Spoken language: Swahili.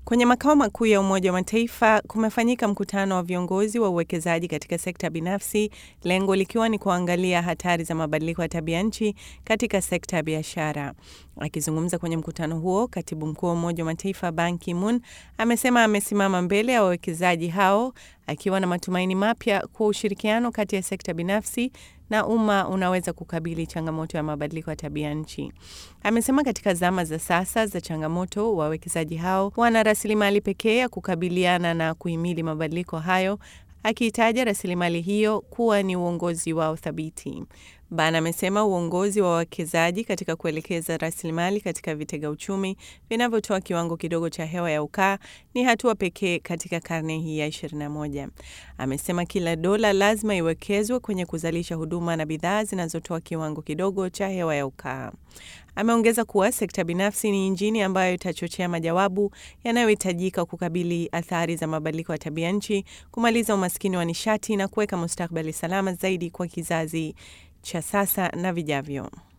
Kwenye makao makuu ya Umoja wa Mataifa kumefanyika mkutano wa viongozi wa uwekezaji katika sekta binafsi, lengo likiwa ni kuangalia hatari za mabadiliko ya tabia nchi katika sekta ya biashara. Akizungumza kwenye mkutano huo, katibu mkuu wa Umoja wa Mataifa Ban Ki-moon amesema amesimama mbele ya wawekezaji hao akiwa na matumaini mapya kuwa ushirikiano kati ya sekta binafsi na umma unaweza kukabili changamoto ya mabadiliko ya tabia nchi. Amesema katika zama za sasa za changamoto, wawekezaji hao wana rasilimali pekee ya kukabiliana na kuhimili mabadiliko hayo, akiitaja rasilimali hiyo kuwa ni uongozi wao thabiti. Ban amesema uongozi wa wawekezaji katika kuelekeza rasilimali katika vitega uchumi vinavyotoa kiwango kidogo cha hewa ya ukaa ni hatua pekee katika karne hii ya 21. Amesema kila dola lazima iwekezwe kwenye kuzalisha huduma na bidhaa zinazotoa kiwango kidogo cha hewa ya ukaa. Ameongeza kuwa sekta binafsi ni injini ambayo itachochea majawabu yanayohitajika kukabili athari za mabadiliko ya tabia nchi, kumaliza umaskini wa nishati na kuweka mustakabali salama zaidi kwa kizazi cha sasa na vijavyo.